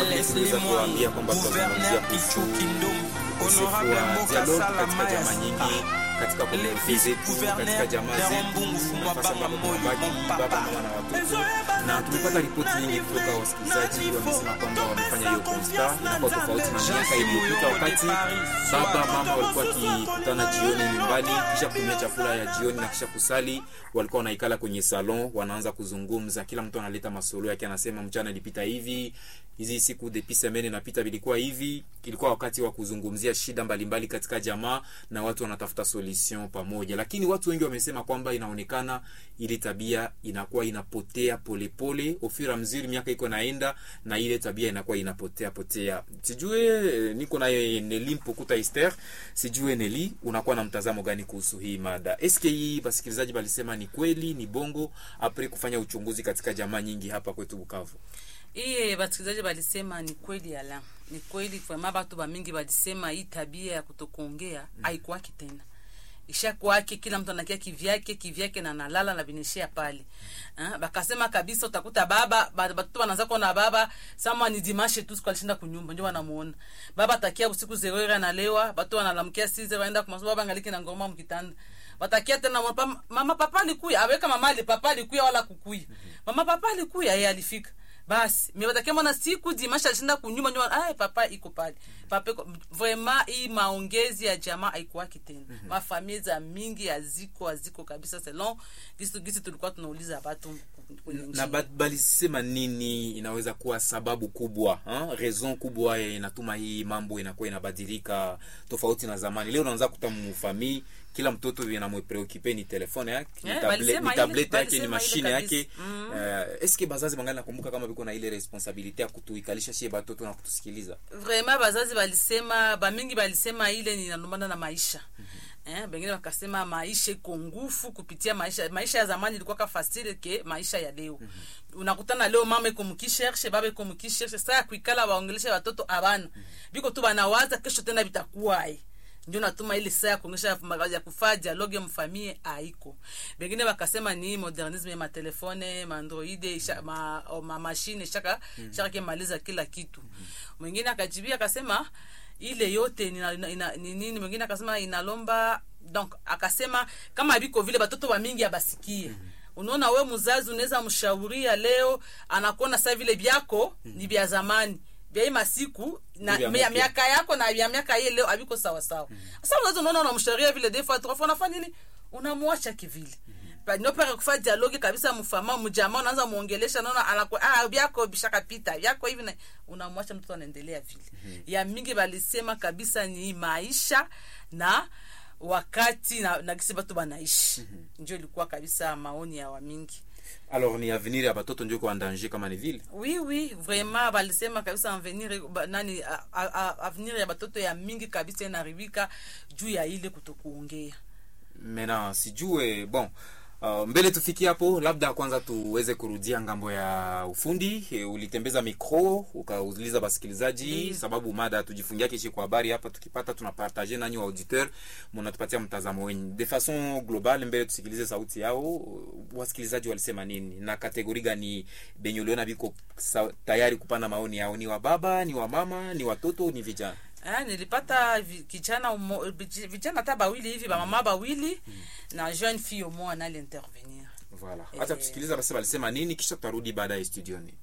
tuliweza kuwaambia kwamba tutazungumzia kuhusu ukosefu wa dialogue katika jamaa nyingi katika komuniti zetu, katika jamaa zetu, nafasi ambapo tunabaki baba, mama na watoto, na tumepata ripoti nyingi kutoka wasikilizaji. Wamesema kwamba wamefanya hiyo konsta, inakuwa tofauti na miaka iliyopita, wakati baba mama walikuwa wakikutana jioni nyumbani, kisha kutumia chakula ya jioni na kisha kusali, walikuwa wanaikala kwenye salon, wanaanza kuzungumza, kila mtu analeta masolo yake, anasema mchana ilipita hivi hizi siku depuis semaine inapita vilikuwa hivi. Ilikuwa wakati wa kuzungumzia shida mbalimbali mbali katika jamaa na watu wanatafuta solution pamoja, lakini watu wengi wamesema kwamba inaonekana ile tabia inakuwa inapotea polepole ofira mzuri, miaka iko naenda na ile tabia inakuwa inapotea potea. Sijue niko naye Neli Mpukuta Esther, sijue Neli, unakuwa na mtazamo gani kuhusu hii mada? Eske hii wasikilizaji balisema ni kweli, ni bongo apre kufanya uchunguzi katika jamaa nyingi hapa kwetu Bukavu? iye basikilizaji balisema ni kweli ala ni kweli vrema batu bamingi balisema hii tabia ya kutokuongea mm. haikuwaki tena ishakwake kila mtu anakia kivyake kivyake na nalala na binishia pale ha? bakasema kabisa utakuta baba batoto banaanza kuona baba sama ni dimashe tu siku alishinda kunyumba ndio wanamuona baba takia usiku zerera analewa batu wanalamkia size waenda kwa masomo baba ngaliki na ngoma mkitanda watakia tena mama, mama papa alikuya aweka mama ali papa alikuya wala kukuya mama papa alikuya yeye alifika basi mewatakia mwana siku dimasha alishinda kunyuma nyuma ay papa iko pale papa iko vraiment hii maongezi ya jamaa haikuwaki tena mm -hmm. mafamilia za mingi haziko haziko kabisa selon gisi gisi tulikuwa tunauliza watu na balisema nini inaweza kuwa sababu kubwa ha? raison kubwa inatuma hii mambo inakuwa inabadilika tofauti na zamani leo unaanza kuta mfamii kila mtoto vinamwepreokipe ni telefone yake Yeah, ni, table, balisema ni tablete ile- yake ni balisema ile mashine kabisa. yake Mm. uh, eske bazazi bangali nakumbuka kama viko na ile responsabilite ya kutuikalisha shie batoto na kutusikiliza vraiment bazazi balisema bamingi balisema ile ninalumbana na maisha mm-hmm. eh, bengine wakasema maisha iko ngufu kupitia maisha maisha ya zamani ilikuwa ka fasile ke maisha ya leo mm-hmm. unakutana leo mama iko mkishershe baba iko mkishershe saa ya kuikala waongeleshe watoto abana mm-hmm. biko tu banawaza kesho tena bitakuwae ndio natuma ile saa ya kuongesha ya kufaa dialogue mfamie haiko bengine bakasema ni modernisme ya matelefone maandroide isha- ma, o, ma mashine shaka mm. shaka kemaliza kila kitu mwingine akajibia akasema ile yote ni ina- ina- ni nini mwingine akasema inalomba donc akasema kama biko vile batoto wa mingi abasikie mm unaona we mzazi unaweza mshauria leo anakuona saa vile vyako mm. ni vya zamani vya hii masiku na Vya mia- mpya. miaka yako na vya miaka hii leo haviko sawa sawa sasa unaweza unaona unamsharia vile des fois trois fois unafanya nini unamwacha kivile Pa- nopaka kufa dialogue kabisa mfama mjamaa unaanza muongelesha naona anaku ah vyako bishakapita vyako hivi na unamwacha mtoto anaendelea vile ya mingi balisema kabisa ni maisha na wakati na, na kisi batu banaishi ndio ilikuwa kabisa maoni ya wamingi alors ni avenir ya batoto ndio iko en danger kama ni vile oui oui vraiment balisema kabisa avenir ba- nani a- a- a- avenir ya batoto ya mingi kabisa inaribika juu ya ile kutokuongea mena sijue bon Uh, mbele tufikie hapo labda kwanza tuweze kurudia ngambo ya ufundi e, ulitembeza mikro ukauliza basikilizaji Ndiyo. sababu mada tujifungia kishi kwa habari hapa tukipata tunapartage nanyi wa auditeur mnatupatia mtazamo wenyu de façon globale mbele tusikilize sauti yao wasikilizaji walisema nini na kategori gani benye uliona biko sa, tayari kupana maoni yao ni wa baba ni wa mama ni watoto ni vijana Ah, nilipata vi- kijana umo- vij- vijana hata bawili hivi bamama bawili na jeune fille umo anali intervenir voilà hata Eh. tusikiliza basi walisema nini kisha tutarudi baadaye studioni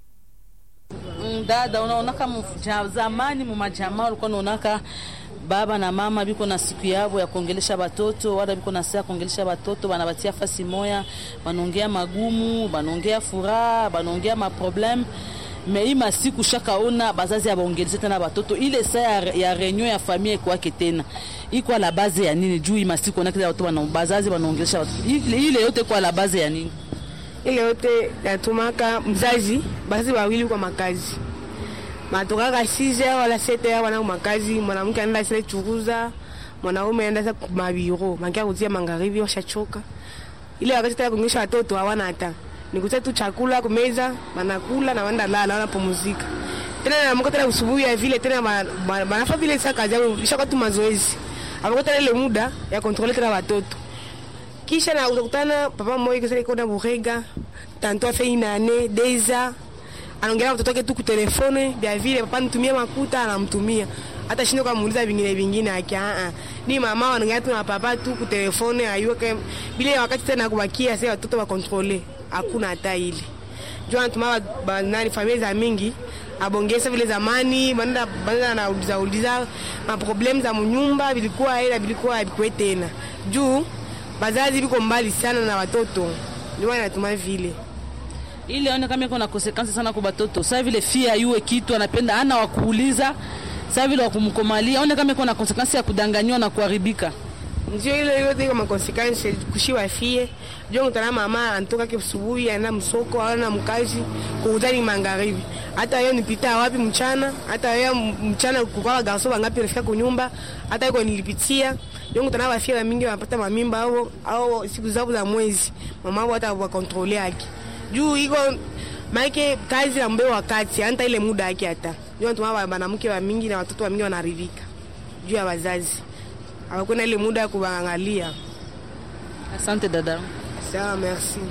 Mm, dada unaonaka mja- zamani mumajamaa ulikuwa unaonaka baba na mama biko na siku yavo ya kuongelesha batoto wala biko na saa ya kuongelesha batoto banabatia fasi moya banaongea magumu banaongea furaha banaongea maprobleme me hii masiku shakaona bazazi abaongeleshe tena batoto ile saa ya, ya reunion ya familia ikwake tena ikwa la base ya nini juu hii masiku onaka watu bana bazazi banaongelesha batoto ile, ile yote kwa la base ya nini ile yote natumaka mzazi basi wawili kwa makazi matokaka 6 wala 7 wana makazi mwanamke anaenda sile churuza mwanaume anaenda sa mabiro mangia kutia magharibi washachoka ile wakati taya kunyesha watoto hawana hata nikutia tu chakula kumeza wanakula na wanda lala wanapumzika tena naamka tena usubuhi ya vile tena ba- ba- banafa vile sa kazi yao ishaka tu mazoezi apako tena ile muda ya kontrole tena watoto kisha na utakutana papa mmoja kisha iko na burega tanto afe inane deza anaongelea mtoto wake tu kutelefone vya vile papa nitumie makuta anamtumia hata shindo kamuuliza vingine vingine aki a ni mama wanaongea tu na papa tu kutelefone ayuke bila wakati tena kubakia sasa watoto wa controle hakuna hata ile jua natuma nani familia za mingi abongesa vile zamani banda banda anauliza uliza maproblem za munyumba vilikuwa ila vilikuwa vilikuwa tena juu bazazi biko mbali sana na watoto ndio anatuma vile ili aone kama iko na konsekansi sana kwa batoto saa vile fia yue kitu anapenda ana wakuuliza saa vile wakumkomalia aone kama iko na konsekansi ya kudanganywa na kuharibika ndio ile yote iko makonsekansi kushiwa fie jo mtana mama antoka ke asubuhi anaenda msoko ana mkazi kuuzani magharibi hata yeye nipita wapi mchana hata yeye mchana kukawa garso wangapi alifika kunyumba hata yuko nilipitia jo mtana wafia mingi wanapata mamimba au au siku zao za mwezi mama wao hata wa control yake juu iko maike kazi ambe wakati hata ile muda yake hata ndio tuma wanamke wa mingi na watoto wa mingi wanaridhika juu ya wazazi hawakwenda ile muda ya kuwaangalia. Asante dada. Sawa, merci.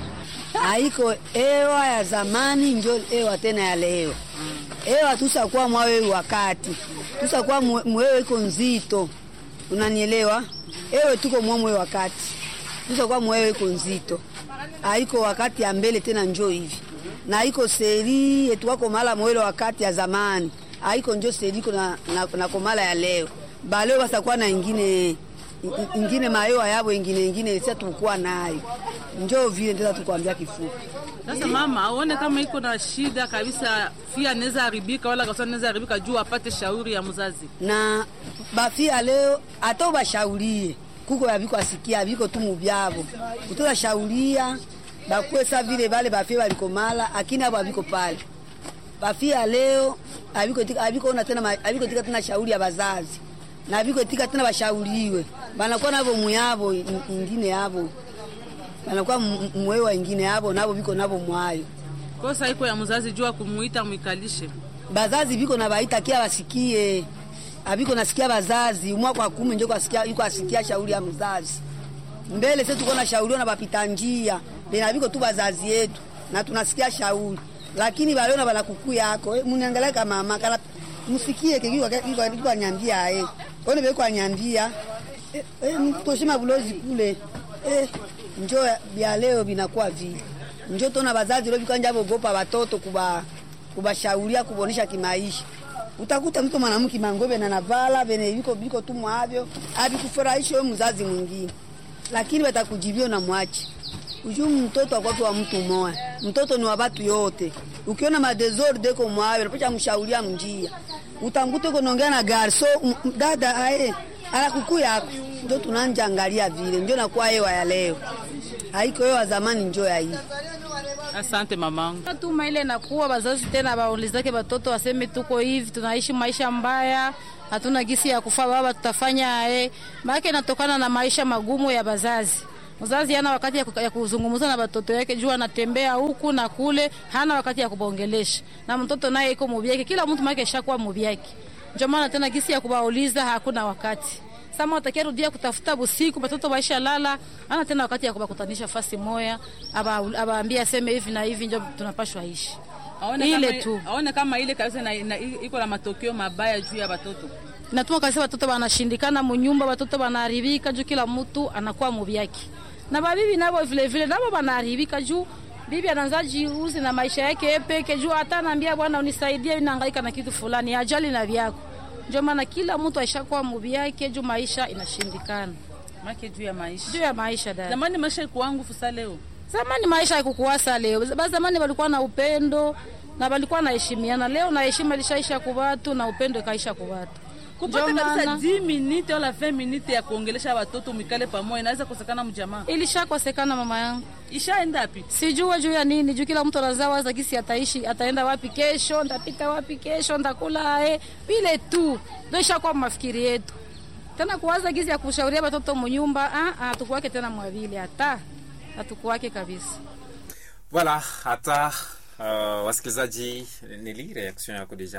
Haiko ewa ya zamani njo ewa tena ya leo. Ewa tusakuwa mwawe wakati tusakuwa mwewe iko nzito, unanielewa? Ewe tuko mwamwe wakati tusakuwa mwewe iko nzito, haiko wakati ya mbele tena njo hivi na haiko seri etuwako mala mwele wakati ya zamani, haiko njo seri iko na, na, na komala ya leo baleo basakuwa na ingine ingine mayoa yabo ingine ingine sasa tulikuwa nayo njoo vile ndio tukwambia kifupi. Sasa mama, aone kama iko na shida kabisa, fia anaweza haribika wala kasa anaweza haribika juu apate shauri ya mzazi. Na bafia leo ato bashaurie kuko yabiko asikia biko tu mubyabo kutoka shauria bakwesa vile bale bafia balikomala akini abo abiko pale bafia leo abiko tika abiko ona tena abiko tika tena shauri ya bazazi na biko tika tena bashauriwe banakuwa nabo muyabo ingine yabo banakuwa mwewa ingine yabo nabo biko nabo mwayo kosa iko ya mzazi jua kumuita mwikalishe bazazi biko na baita kia basikie abiko nasikia bazazi umwa kwa kumi njo kwasikia yuko asikia shauri ya mzazi mbele sisi tuko na shauri na bapita njia bena biko tu bazazi yetu na tunasikia shauri lakini baliona bala kuku yako eh, muniangalia kama mama kana msikie kiko kiko kiko nyambia eh one beko anyambia eh, eh mtoshima bulozi kule eh njo bia leo binakuwa vile njo tona bazazi leo bikanja bogopa watoto kuba kubashauria kubonesha kimaisha utakuta mtu mwanamke mangobe na navala bene biko biko tu mwavyo abikufurahisha wewe mzazi mwingine lakini batakujibio na mwache ujuu mtoto akwatu wa mtu moya mtoto ni wa batu yote ukiona madesordre ko mwayo napacha mshauria mnjia utamkuta uko naongea na garso dada ae ala kuku yako ndio tunanja angalia vile ndio nakuwa hewa ya leo haiko hewa zamani njo ya hii Asante mamangu. Tuma ile nakuwa bazazi tena baulizake batoto waseme tuko hivi tunaishi maisha mbaya, hatuna gisi ya kufa baba, tutafanya eh, maana inatokana na maisha magumu ya bazazi. Mzazi hana wakati ya, ya kuzungumza na batoto yake, juu anatembea huku na kule, hana wakati ya kubongelesha na mtoto naye iko mubyake, kila mtu make shakuwa mubyake. Ndio maana tena gisi ya kubauliza hakuna wakati sama watakia rudia kutafuta busiku batoto baisha lala, ana tena wakati ya kubakutanisha fasi moya, abaambia aseme hivi na hivi, ndio tunapashwa ishi Aone ile kama, tu aone kama ile kabisa na, na, iko na matokeo mabaya juu ya batoto. natuma kabisa watoto wanashindikana munyumba, watoto wanaharibika juu kila mtu anakuwa mubyake, na babibi nabo vile vile nabo wanaharibika juu bibi anaanza jiuzi na maisha yake yeye peke juu, hata anaambia bwana, unisaidie, mimi nahangaika na kitu fulani, ajali na vyako. Ndio maana kila mtu aishakuwa mubi yake juu maisha inashindikana Make juu ya maisha. juu ya maisha dada. Zamani maisha ikuwa ngufu sa leo. Zamani maisha haikukuwasa leo. Ba zamani walikuwa na upendo na walikuwa na heshimiana. Leo na heshima ilishaisha kwa watu na upendo ikaisha kwa watu. Kupata Ndio kabisa maana- 10 minute wala 20 minute ya kuongelesha watoto mikale pamoja inaweza kosekana mjamaa. Ilishakosekana mama yangu. Ishaenda wapi? Sijua juu ya nini, juu kila mtu anazaa waza gisi ataishi, ataenda wapi kesho, ndapita wapi kesho, ndakula eh, vile tu. Ndio ishakuwa mafikiri yetu. Tena kuwaza gisi ya kushauria watoto munyumba, ah ah, tukuwake tena mwavili hata hatukuwake kabisa. Voilà, hata uh, wasikilizaji, nili reaction yako deja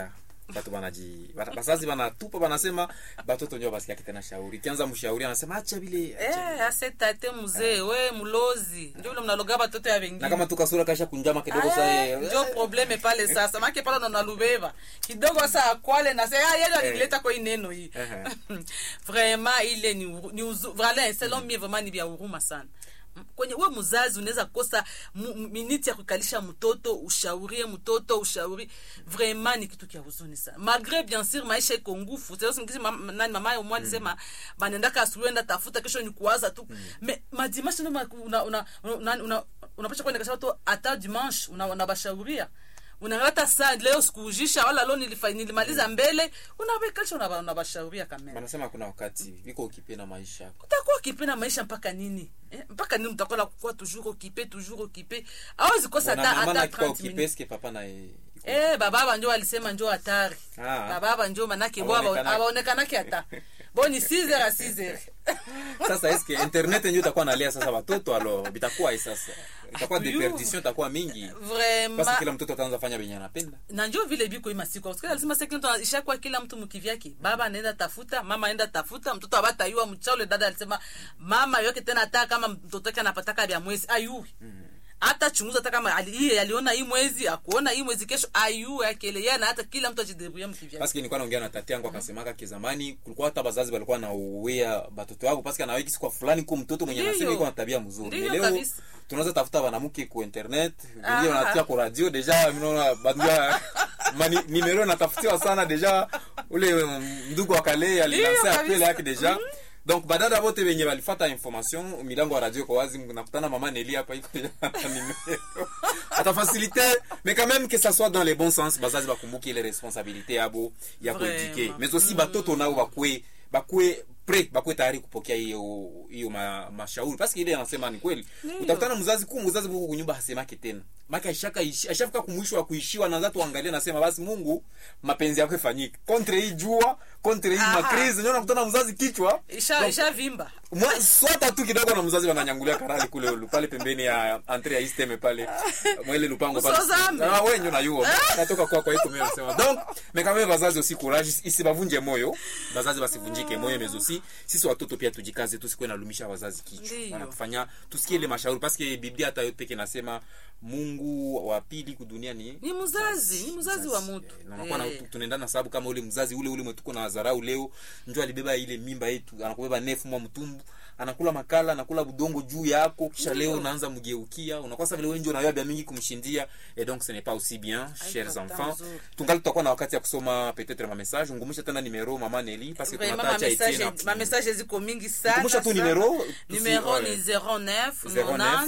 batu banaji bana- bazazi banatupa banasema batoto ndio basikiake tena shauri kianza mshauri anasema acha vile acha Eh, ase tate mzee we mlozi ndio vile mnaloga batoto ya na wengine kama tukasura kasha kunjama kidogo Aya, sa njo probleme pale sasa make pale nonalubeba kidogo sa akwale na sasa yeye alileta kwa hii neno hii Ehe. vraiment ile ni uru- ni uzu- vraiment selon mie vraiment ni vya huruma sana M- kwenye we mzazi unaweza kosa mu- mu- miniti ya kukalisha mtoto ushaurie mtoto ushauri vraiment ni kitu kya huzuni sana malgré bien sûr maisha iko ngufu sasa mam, nani mama yao mwali sema banendaka asubuhi enda tafuta kesho ni kuwaza tu me madimanche ndo ma- una una una una unapasha kwenda kasha watu hata dimanche una unabashauria unangata saa leo sikuujisha wala leo nilifa- nilimaliza mbele unawekalisha unaba- unabashauria kamera banasema kuna wakati viko ukipe na maisha yako utakuwa okipe na maisha mpaka nini eh? mpaka nini mtakuwa kuwa toujours okipe toujours okipe awezi kosa Bona hata mama hata nakikuwa 30 ukipe minutes eske papa na iko- eh bababa njo alisema njo hatari Ah. bababa njo manake bo Hawaonekanaki. abaonekanaki hata bo ni 6 heures a 6 heures sasa eske internet ndio itakuwa nalia sasa watoto alo bitakuwa sasa itakuwa Ayu. deperdition itakuwa mingi basi vraiment kila mtoto ataanza fanya venye anapenda na njo vile biko hii masiku parce que alisema sasa kila mtu ishakuwa kila mtu mkivyake baba anaenda tafuta mama anaenda tafuta mtoto abatayua mchaule dada alisema mama yoke tena hata kama mtoto wake anapataka vya mwezi ayui hata chunguza hata kama ali, hii aliona hii mwezi akuona hii mwezi kesho ayu akele yeye na hata kila mtu ajidebrouiller mkivyake paske nilikuwa naongea na tati yangu akasemaka kizamani kulikuwa hata bazazi walikuwa nauwea batoto yao paske anaweki siku fulani ku mtoto mwenye Ndiyo. anasema iko na tabia mzuri Ndiyo leo kabisa. tunaweza tafuta banamuke ku internet Ah. vingine wanatia ku radio deja minaona bandia mani- nimero natafutiwa sana deja ule ndugu wa kale Ndiyo alinansa kabisa. apele yake deja donc badada bote benye balifata information milango ya radio iko wazi nakutana mama neli hapa iko deja na numero atafasilite mais quand même que ça soit dans les bons sens bazazi bakumbuke ile responsabilité yabo ya Vraiment. kuedike mais aussi batoto nao bakwe bakwe pre bakwe tayari kupokea hiyo hiyo ma, mashauri paske ile anasema ni kweli Ndiyo. utakutana mzazi ku mzazi buku kunyumba hasemake tena maka ashaka ashafika kumwisho wa kuishiwa na zatu angalia nasema basi Mungu mapenzi yako ifanyike contre hii jua contre hii Aha. makrizi ndio nakutana mzazi kichwa isha isha vimba Mwa- swata tu kidogo na mzazi wananyangulia karali kule ulu, pale pembeni ya entre ya isteme pale mwele lupango pale Usozame. ah wewe ndio nayuo natoka kwa kwa iko mimi nasema donc mais quand même bazazi aussi courage isibavunje moyo bazazi basivunjike moyo mais aussi sisi watoto pia tujikaze tusikuwe nalumisha wazazi kichwa Ndiyo. wanatufanya tusikie ile mashauri parce que biblia hata yote peke nasema Mungu wa pili kudunia ni ni mzazi ni mzazi wa mtu na unakuwa na Eh. tunaendana sababu kama ule mzazi ule ule mwetuko na dharau leo njo alibeba ile mimba yetu anakubeba nefu mwa mtumbu anakula makala anakula budongo juu yako kisha leo unaanza mgeukia unakuwa sasa vile wewe ndio unayua bia mingi kumshindia et donc ce n'est pas aussi bien chers Haiko enfants mzuri. tungali tutakuwa na wakati ya kusoma peut-être ma message ngumusha tena numero mama Nelly parce que Vraiment, tunataacha ma message- Etienne ma message ziko mingi sana Kumbusha tu sana. numero, tusi- numero ouais. ni 09 09,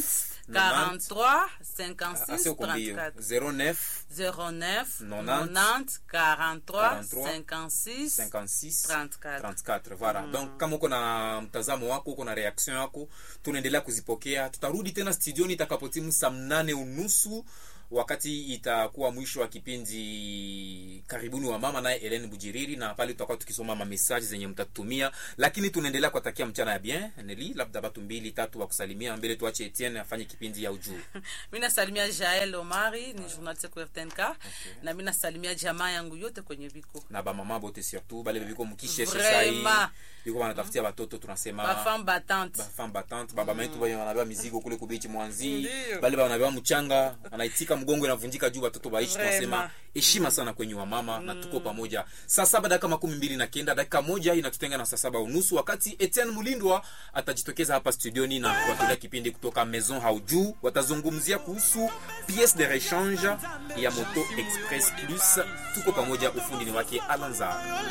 90 43 assez 56 combien 34 09 09 90, 90 43 43, 56 56 34. 34 voilà donc kama uko na mtazamo wako uko na reaction yako tunaendelea kuzipokea tutarudi tena studioni itakapotimu saa mnane unusu wakati itakuwa mwisho wa kipindi karibuni wa mama naye Helen Bujiriri na pale tutakuwa tukisoma mamesaji zenye mtatutumia lakini tunaendelea kuwatakia mchana ya bien Neli labda batu mbili tatu wa kusalimia mbele tuache Etienne afanye kipindi ya ujuu mi nasalimia jael omari ni journaliste ku rtnk na mi nasalimia jamaa yangu yote kwenye viko na bamama bote surtout bale biko mukisheshe Vraiment. sai biko wanatafutia batoto tunasema bafemme batante bafam batante baba metu banye wanabeba mizigo kule kubichi mwanzi Ndiyo. bale wanabeba mchanga wanaitika mgongo inavunjika juu watoto baishi Vraiment. tunasema heshima sana kwenye wa mama na tuko pamoja saa saba dakika makumi mbili na kenda dakika moja inatutenga na saa saba unusu wakati Etienne Mulindwa atajitokeza hapa studioni na kuwatolea kipindi kutoka Maison Haujuu watazungumzia kuhusu pièce de rechange ya moto express plus tuko pamoja ufundi ni wake Alanza